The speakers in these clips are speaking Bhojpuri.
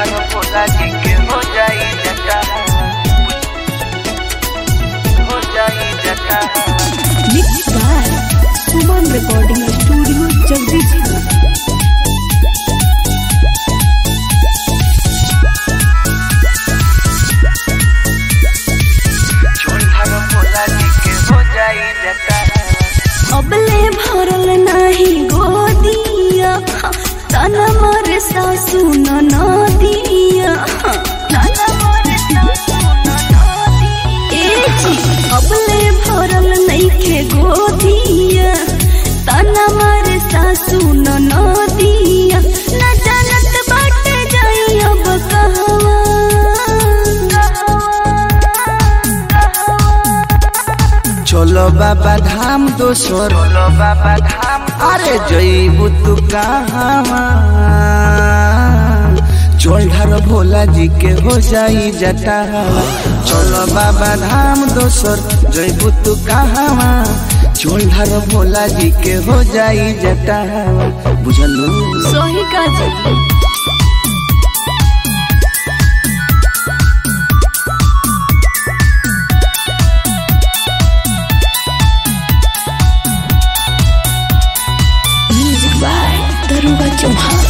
ढाल भोला जी के हो जाई जटा हो जाई जटा mix by Suman recording studio Jagdishpur झोल ढाल भोला जी के हो जाई जटा अबले भरल नाही गोदिया तन मर सासु नदिया ए जी अबले भरल नइखे गोदिया तन मर सासु नदिया न जानत बाटे जाई अब कहवा चलो बाबा धाम दोसर बोलो बाबा धाम अरे जईबू तू कहाँ चोल ढार भोला जी के हो जाई जटा चलो बाबा धाम दोसर जईबू तू कहाँ चोल ढार भोला जी के हो जाई जटा बुझलू सही का जी म्यूजिक बाय दरुगा चौहान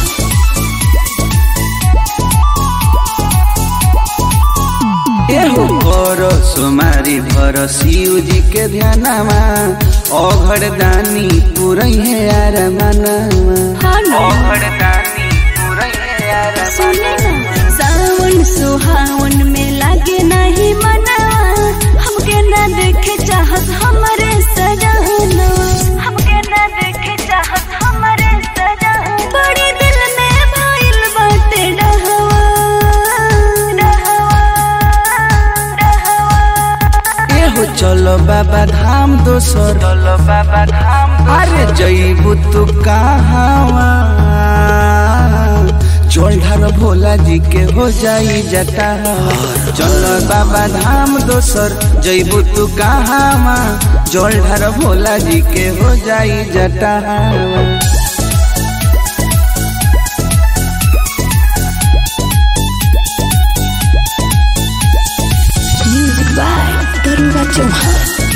एहो कर सोमारी भर शिव जी के ध्यानमा अघड़ दानी पुरई है यार मनामा हाँ ना ओघड़दानी पूरई यार सुने ना सावन सुहावन में लागे नहीं मना हमके ना देखे चाहत हमरे सजना हमके ना देखे चाहत हमरे सजना बड़ी दिल में भइल बाटे डहवा डहवा डहवा एहो चलो बाबा धाम दोसर बोलो बाबा धाम अरे जईबू तू कहाँ चोल ढार भोला जी के हो जाई जटा चलो बाबा धाम दोसर जईबू तू कहाँ जल ढार भोला जी के हो जाई जटा म्यूजिक बाय दरुगा चौहान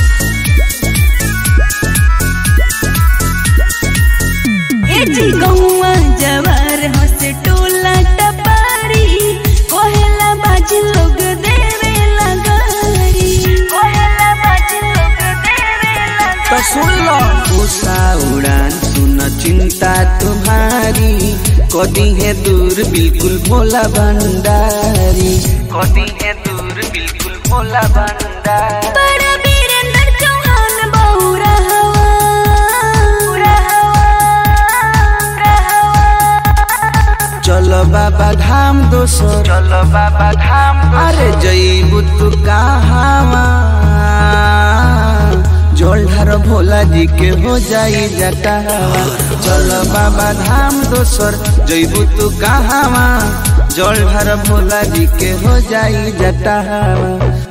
ए जी गौवा जवार हंस टोला टपारी कोहेला बाजी लोग देवे लगारी कोहेला बाजी लोग देवे तो सुन लो उषा उड़ान सुन चिंता तुम्हारी कदी है दूर बिल्कुल भोला भंडारी कोदी है दूर बिल्कुल भोला भंडार बड़ा वीरेंद्र चौहान बहुरा हवा चलो बाबा धाम दोसर चलो बाबा धाम अरे जईबू तू कहाँ जोल ढार भोला जी के हो जाई जटा चलो बाबा धाम दोसर जईबू तू कहाँ जोल ढार भोला जी के हो जाई जटा